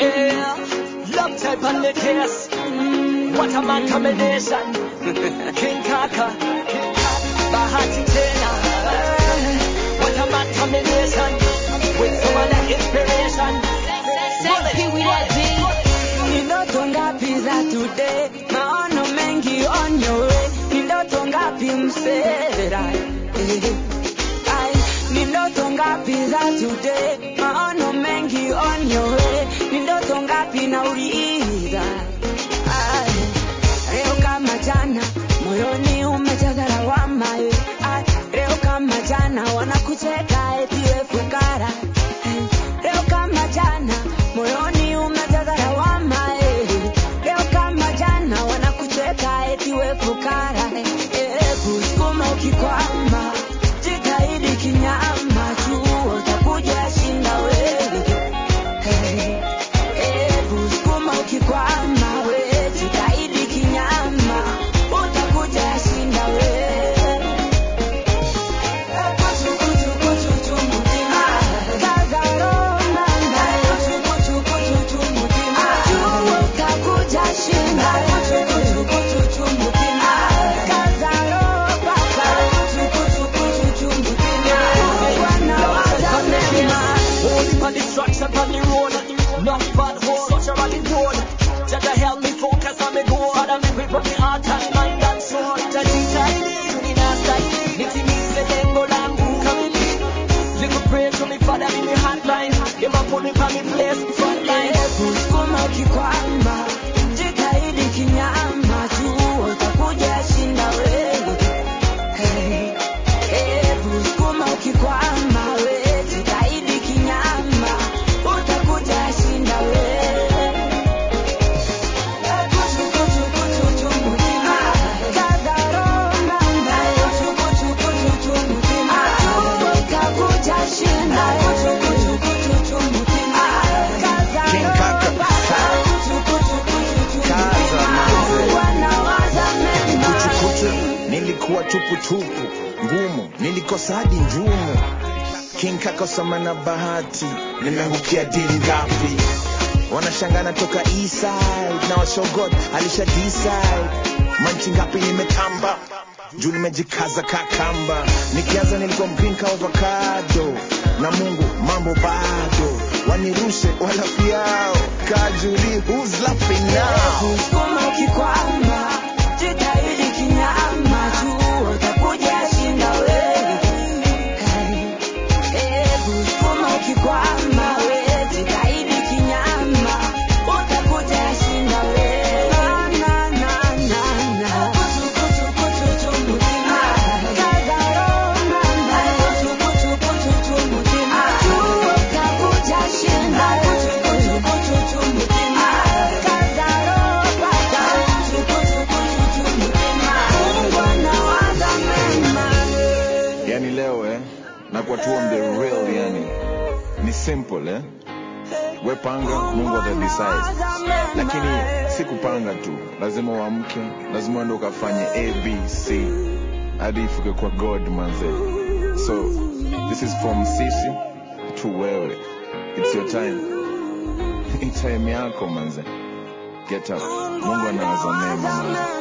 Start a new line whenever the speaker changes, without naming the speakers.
Yeah, love type on the case. What a man combination. King Kaka, Bahati Tena. What a man combination. With some of that inspiration.
Sexy with that beat.
Ni ndoto ngapi za today, maono mengi on your way. Ni ndoto ngapi msera? Eh, ai, Ni ndoto ngapi za today, maono mengi on your way. Ni ndoto ngapi nauliza? Ai, Leo kama jana, moyoni umejaza lawama. eh, ai, Leo kama jana, wanakucheka eti we fukara. Eh, Leo kama jana, moyoni umejaza lawama. eh, Leo kama jana, wanakucheka eti we fukara. eh, eh, Kusukuma ukikwama, jitahidi kinyama, jua utakuja shinda wewe. Eh, eh, kusukuma ukikwama, we jitahidi kinyama, utakuja shinda wewe.
Holy for destruction on the road. Not bad hole, such a rocky road. Just to help me focus on me goal. Father, make me put me heart and mind and soul. Just deciding in a style. Nitimize lengo langu kamili. Little pray to me, Father, in me hotline. You might put me on me place, front line.
Kusukuma ukikwama, jitahidi kinyama, jua utakuja shinda wewe. Hey, hey, kusukuma ukikwama, we jitahidi kinyama, utakuja shinda wewe. Kuchu, kuchu, kuchu, kuchu, mutima. Kaza roho ndani. Kuchu, kuchu, kuchu, kuchu, mutima. Jua utakuja shinda. Kuchu, kuchu, kuchu, kuchu, mutima. Kaza
King
roho
Kaka.
ndani. Kuchu, kuchu, kuchu, kuchu,
Kaza
mutima.
manze.
Wanawaza mema.
kuchukuchu nilikuwa tuputupu ngumu nilikosa hadi njumu king kakosama na bahati nimeangukia dili ngapi wanashangana toka eastside na washogod alisha decide manchi ngapi nimetamba juu nimejikaza kakamba nikianza nilikuwa mgrinka avocado na mungu mambo bado wanirushe walafu yao kajuli who's laughing now
Kusukuma ukikwama, jitahidi kinyama, jua utakuja shinda wewe. Hey, hey, kusukuma ukikwama, we jitahidi kinyama, utakuja shinda wewe. Na, na, na, na, na. Kuchu, kuchu, kuchu, kuchu, mutima. Kaza roho ndani. Kuchu, kuchu, kuchu, kuchu, mutima. Jua utakuja shinda. Kuchu, kuchu, kuchu, kuchu, mutima. Kaza roho pata. Kuchu, kuchu, kuchu, kuchu, mutima. Mungu anawaza mema.
yani leo eh nakuwa tu on the real yani ni simple eh we panga mungu ata decide lakini si kupanga tu lazima uamke lazima uende ukafanye abc hadi ifike kwa god manze so this is from sisi to wewe it's your time ni time yako manze get up mungu anawaza mema manze